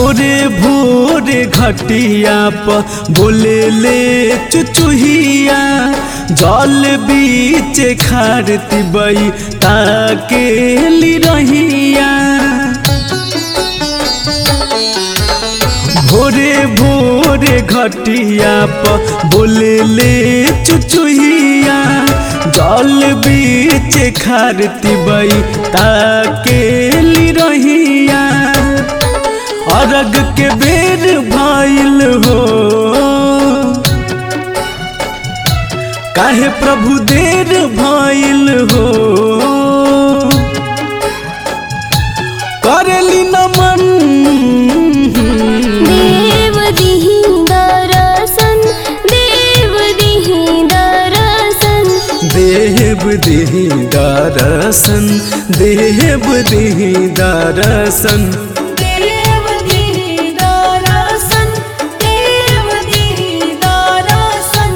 भोरे भोरे घटिया प बोले ले चुचुहिया जल बीच खारती बई ताके ली रहिया भोरे भोरे घटिया प बोले ले चुचुहिया जल बीच खारती बई ताके ली रहिया अरग के बेर भइल हो काहे प्रभु देर भइल हो करेली नमन देव दिहि दरसन देव दिहि दरसन देव दिही दरसन देव दिही दरसन देव दिहि दरसन देव दिहि दरसन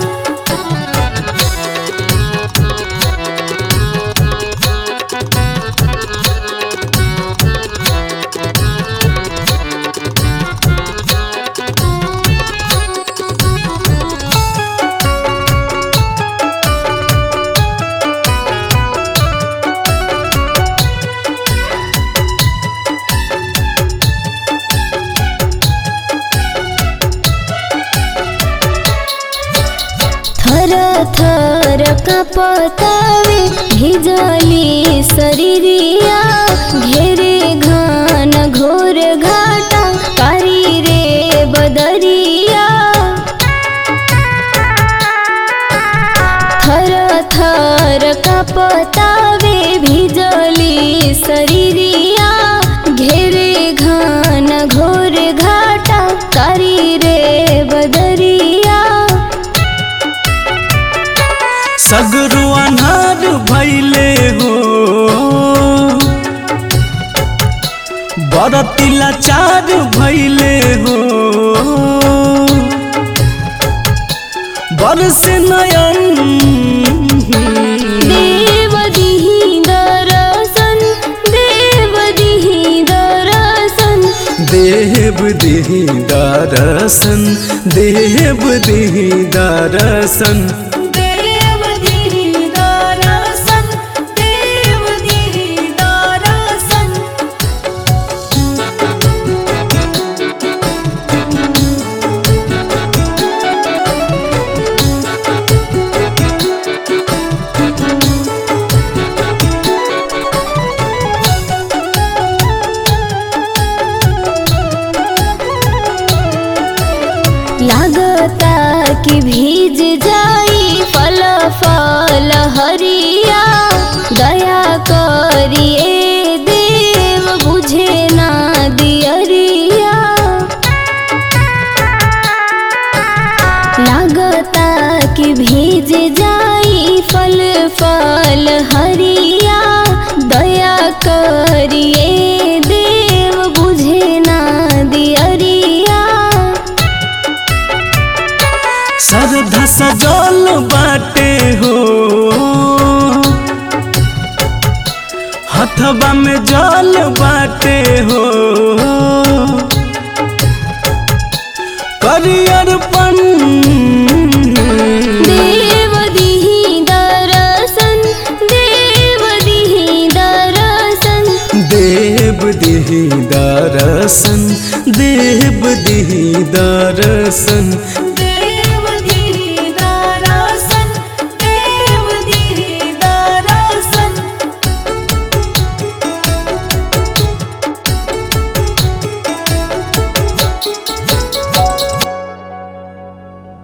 थर थर कपतावे भिजली शरीरिया घेरे घान घोर घाटा कारी रे बदरिया थर थर कपतावे भिजली शरीरिया घेरे घान घोर घाटा कारी रे बदरिया सगरो अनार भैले हो बरती लाचार भैले हो बरस नयन देव दिहि दरसन देव दिहि दरसन देव दिही दरसन देव दिही दरसन देव दिहि दरसन देव दिहि दरसन लागता कि भीज जाई फल फल हरिया दया करिए देव बुझे ना दियरिया लागता कि भीज जाई फल फल हरिया दया करिए देव बुझे ना दियरिया श्रद्धा सजल बाटे हो हथवा में जल बाटे हो करियरपन देव दिहि दरसन देव दिहि दरसन देव दिही दरसन देव दिही दरसन